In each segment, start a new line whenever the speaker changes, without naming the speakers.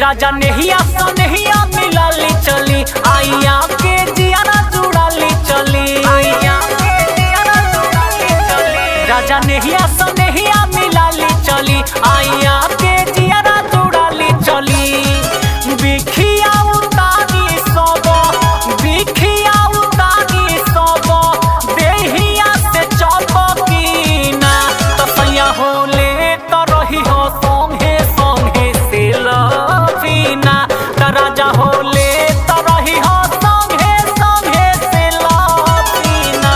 राजा नेहिया सनेहिया मिलाली चली आइया के जियारा जुड़ाली चली आइया के जियारा जुड़ाली चली राजा नेहिया सनेहिया मिलाली चली आइया के जियारा जुड़ाली चली बिखिया उतारी सब बिखिया उतारी सब देहिया से चपकीना तसैया होले त रही हो संगे संगे से लवीना त राजा होले त रही हो संगे संगे से लवीना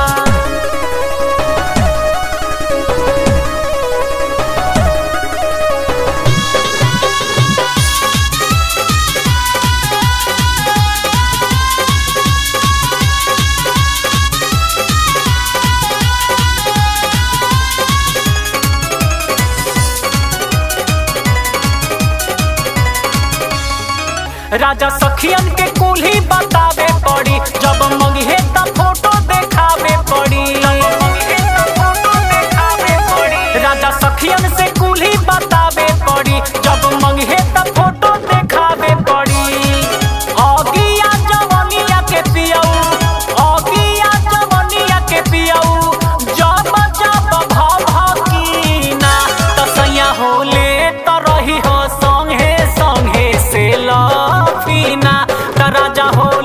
राजा सखियन के कुल्ही बतावे पड़ी जब मंगिहे त फोटो देखावे पड़ी राजा सखियन से कुल्ही बतावे पड़ी जब मंगिहे त फोटो देखावे पड़ी अगिया जवनिया के पियऊ अगिया जवनिया के पियऊ जब जब भाव भकीना तसैया होले त रही हो संगे संगे से लफीना त राजा हो